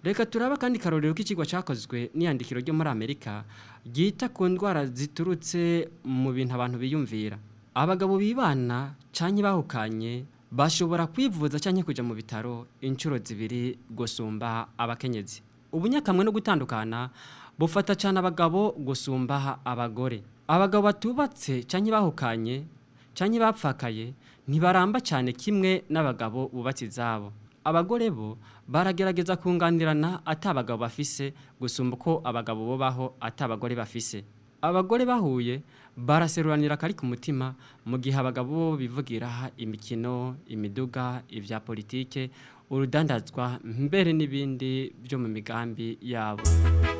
reka turaba kandi karorero k'ikigwa cyakozwe n'iyandikiro ryo muri amerika ryita ku ndwara ziturutse mu bintu abantu biyumvira abagabo bibana cyangwa bahukanye bashobora kwivuza cyangwa kujya mu bitaro inshuro zibiri gusumba abakenyezi ubunyakamwe no gutandukana bufata cyane abagabo gusumba abagore abagabo batubatse cyangwa bahukanye cyangwa bapfakaye ntibaramba cyane kimwe n'abagabo bubatse izabo abagore bo baragerageza kunganirana atabagabo bafise gusumba uko abagabo bubaho atabagore bafise abagore bahuye baraseruranira akari ku mutima mu gihe abagabo bo bivugira imikino imiduga ibya politike urudandazwa mbere n'ibindi byo mu migambi yabo